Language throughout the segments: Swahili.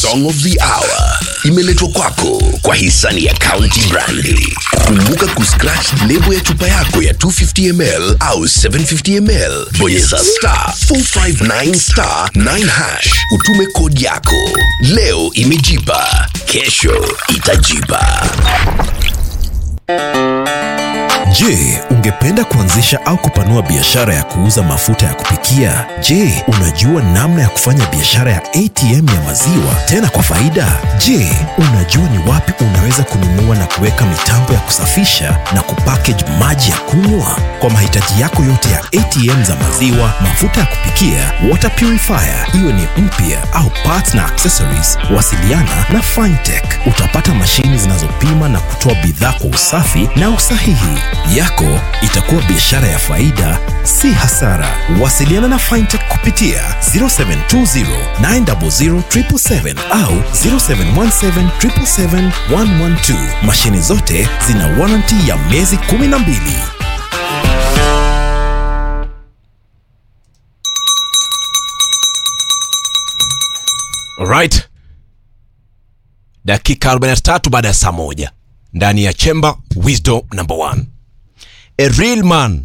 song of the hour imeletwa kwako kwa hisani ya County Brandi. Kumbuka kuscratch lebo ya chupa yako ya 250 ml au 750 ml, bonyeza star 459 star 9 hash, utume kodi yako. Leo imejipa, kesho itajipa. Je, ungependa kuanzisha au kupanua biashara ya kuuza mafuta ya kupikia? Je, unajua namna ya kufanya biashara ya ATM ya maziwa tena kwa faida? Je, unajua ni wapi unaweza kununua na kuweka mitambo ya kusafisha na kupackage maji ya kunywa? Kwa mahitaji yako yote ya ATM za maziwa, mafuta ya kupikia, water purifier, iwe ni mpya au parts na accessories, wasiliana na Fintech. Utapata mashini zinazopima na kutoa bidhaa kwa usafi na usahihi. Yako itakuwa biashara ya faida, si hasara. Wasiliana na Fintech kupitia 0720 900 777 au 0717 777 112. Mashini zote zina warranty ya miezi 12. Alright. Dakika 43 baada ya saa moja ndani ya Chamber Wisdom number one. A real man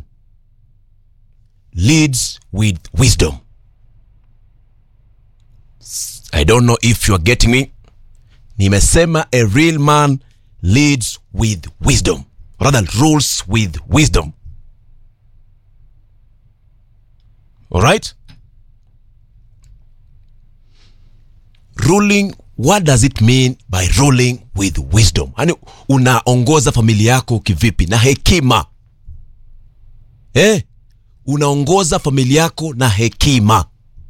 leads with wisdom. I don't know if you are getting me. Nimesema a real man leads with wisdom. Rather rules with wisdom. Alright? ruling what does it mean by ruling with wisdom yani unaongoza familia yako kivipi na hekima eh? unaongoza familia yako na hekima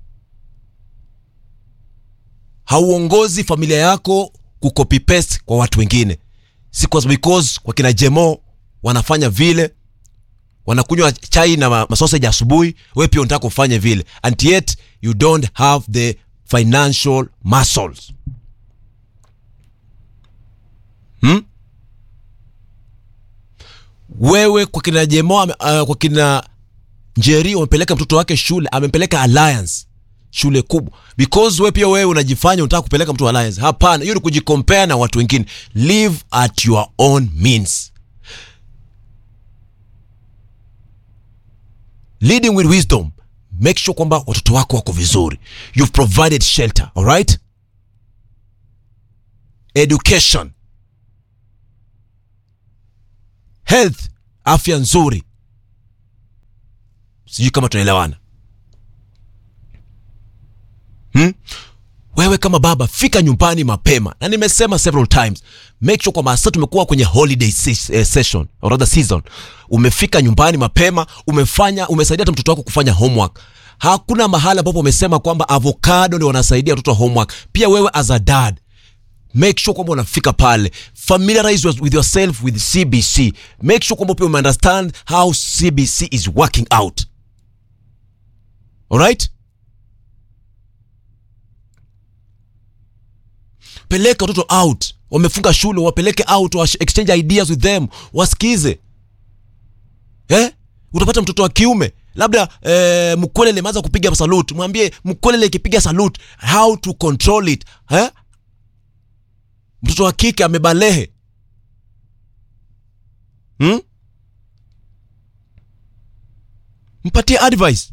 hauongozi familia yako kucopy paste kwa watu wengine si kwa because kwa kina jemo wanafanya vile wanakunywa chai na ma- masausage asubuhi we pia unataka kufanya vile and yet you don't have the financial muscles hmm? wewe kwa kina jemo ame- uh, kwa kina njeri wamepeleka mtoto wake shule amempeleka alliance shule kubwa because we pia wewe unajifanya unataka kupeleka mtu alliance hapana hiyo ni kujikompea na watu wengine live at your own means leading with wisdom make sure kwamba watoto wako wako vizuri you've provided shelter alright education health afya nzuri sijui kama tunaelewana hmm? wewe kama baba fika nyumbani mapema na nimesema several times make sure kwamba sasa tumekuwa kwenye holiday se- eh, session or rather season umefika nyumbani mapema umefanya umesaidia hata mtoto wako kufanya homework hakuna mahala ambapo umesema kwamba avocado ndio wanasaidia watoto homework pia wewe as a dad make sure kwamba unafika pale familiarize with yourself with cbc make sure kwamba pia umeunderstand how cbc is working out alright peleka watoto out wamefunga shule wapeleke out wa exchange ideas with them wasikize eh? utapata mtoto wa kiume labda eh, mkolele maanza kupiga salute mwambie mkolele ikipiga salute how to control it eh? mtoto wa kike amebalehe hmm? mpatie advice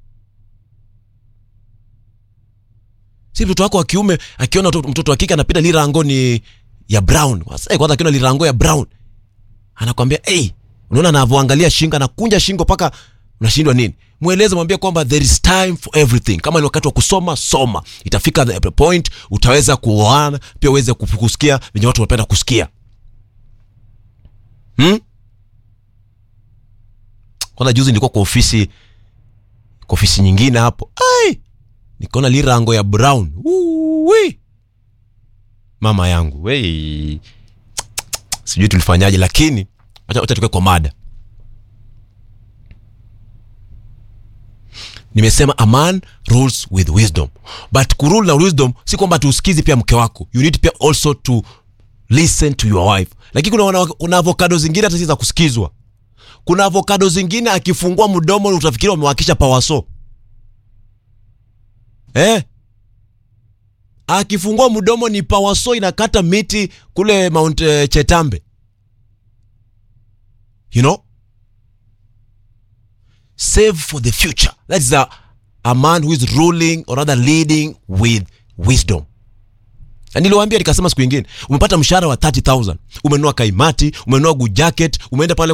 si mtoto wako wa kiume akiona mtoto- mtoto wa kike anapita lirango ni ya brown Wasa- kwanza akiona lirango ya brown anakwambia hey, unaona anavyoangalia shingo anakunja shingo mpaka unashindwa nini mweleze mwambie kwamba there is time for everything kama ni wakati wa kusoma soma itafika the point utaweza kuoana pia uweze kup- kusikia venye watu wanapenda kusikia hmm? kwanza juzi nilikuwa kwa ofisi kwa ofisi nyingine hapo ai nikaona lirango ya brown Uwi. mama yangu wei sijui tulifanyaje lakini wacha wacha tukae kwa mada nimesema a man rules with wisdom but kurule na wisdom si kwamba tuusikizi pia mke wako you need pia also to listen to your wife lakini kuna, wana- kuna avocado zingine hata si za kusikizwa kuna avocado zingine akifungua mdomo utafikiri wamewakisha pawaso eh? akifungua mdomo ni pawaso inakata miti kule mount uh, chetambe you know save for the future that is a, a man who is ruling or rather leading with wisdom Na niliwaambia nikasema siku ingine umepata mshahara wa 30000 umenunua kaimati umenunua good jacket umeenda pale